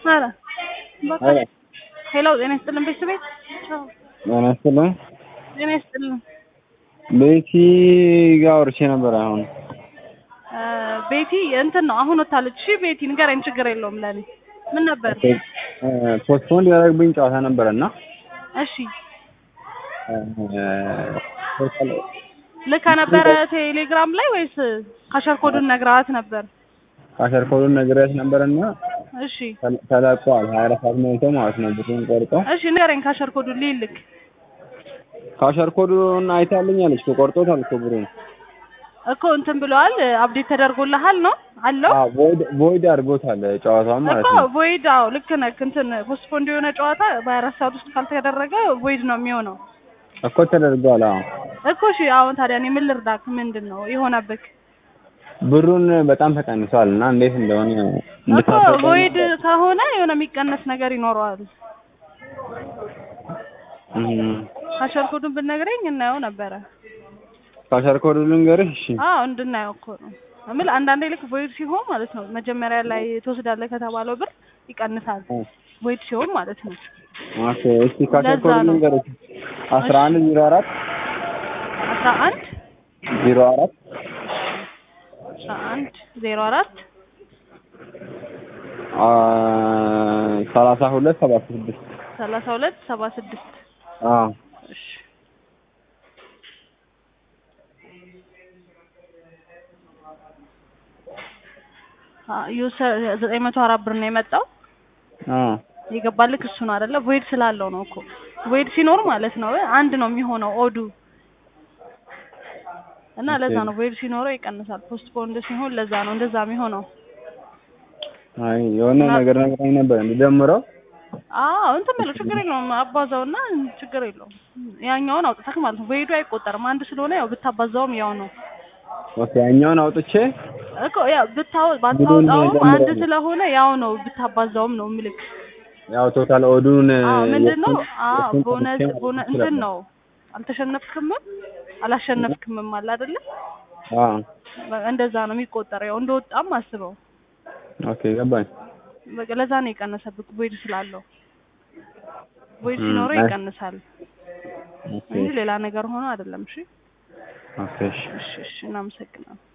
ኧረ በቃ ኧረ ሄሎ ጤና ይስጥልን ቤተሰቤት ቻው ጤና ይስጥልኝ። ጤና ይስጥልን ቤቲ ጋር አውርቼ ነበር። አሁን እ ቤቲ እንትን ነው አሁን ወታለች እሺ ቤቲ ንገረኝ ችግር የለውም ለኔ ምን ነበር ፖስትፖንድ ያደረግብኝ ጨዋታ ነበረ እና እሺ ልካ ነበረ ቴሌግራም ላይ ወይስ ካሸር ኮዱን ነግረሃት ነበር ካሸር ኮዱን ነግሬያት ነበር እና እሺ ተለቋል። ሀያ አራት ሰዓት ሞልቶ ማለት ነው ብሩን ቆርጦ እሺ ንገረኝ ካሸር ኮዱን ልልክ ካሸር ኮዱን አይታልኛለች እኮ ቆርጦታል እኮ ብሩን። እኮ እንትን ብለዋል አፕዴት ተደርጎልሃል ነው አለው አዎ ቮይድ ቮይድ አድርጎታል ጨዋታውን ማለት እኮ ነው። ቮይድ አዎ ልክ ነህ እንትን ፖስትፖንድ የሆነ ጨዋታ በሀያ አራት ሰዓት ውስጥ ካልተደረገ ቮይድ ነው የሚሆነው እኮ ተደርጓል። አዎ እኮ እሺ አሁን ታዲያ እኔ ምን ልርዳክ ምንድን ነው የሆነብክ ብሩን በጣም ተቀንሷል እና እንዴት እንደሆነ እኮ እንድታስረዳኝ ቮይድ ነበር። ከሆነ የሆነ የሚቀነስ ነገር ይኖረዋል እም፣ ካሸር ኮዱን ብትነግረኝ እናየው ነበረ ካሸር ኮዱ ልንገርህ? እሺ አዎ እንድናየው እኮ ነው እምል አንዳንዴ ልክ ቮይድ ሲሆን ማለት ነው መጀመሪያ ላይ ትወስዳለህ ከተባለው ብር ይቀንሳል ቮይድ ሲሆን ማለት ነው ኦኬ። እስቲ ካሸር ለዛ ኮዱ ነው። ልንገርህ? አስራ አንድ ዜሮ አራት አስራ አንድ ዜሮ አራት አስራ አንድ ዜሮ አራት አ ሰላሳ ሁለት ሰባ ስድስት ሰላሳ ሁለት ሰባ ስድስት አዎ እሺ ዩሰር ዘጠኝ መቶ አራት ብር ነው የመጣው አዎ የገባልክ እሱ ነው አይደለ ቮይድ ስላለው ነው እኮ ቮይድ ሲኖር ማለት ነው አንድ ነው የሚሆነው ኦዱ እና ለዛ ነው ቮይድ ሲኖረው ይቀንሳል ፖስትፖንድ ሲሆን ለዛ ነው እንደዛ የሚሆነው አይ የሆነ ነገር ነግራኝ ነበር እንድደምረው አዎ እንትን በለው ችግር የለውም አባዛውና ችግር የለውም ያኛውን አውጥተህ ማለት ነው ቮይዱ አይቆጠርም አንድ ስለሆነ ያው ብታባዛውም ያው ነው ኦኬ ያኛውን አውጥቼ እኮ ያው ብታው ቡድኑን ባታወጣውም ጀምረው አንድ ነው። ስለሆነ ያው ነው ብታባዛውም ነው ምልክ ያው ቶታል ኦዱን አዎ ምንድን ነው የእሱን- አዎ የእሱን ቦነስ ቀንሼ ቦነ ማለት እንትን እችላለሁ። ነው አልተሸነፍክምም አላሸነፍክምም አለ አይደለ አዎ እንደዛ ነው የሚቆጠረው ያው እንደወጣም አስበው ኦኬ ገባኝ። በቃ ለዛ ነው የቀነሰብክ ቮይድ ስላለው ቮይድ እም፣ ሲኖረው አይ- ይቀንሳል ኦኬ እንጂ ሌላ ነገር ሆኖ አይደለም እሺ ኦኬ እሺ እሺ እሺ እናመሰግናለን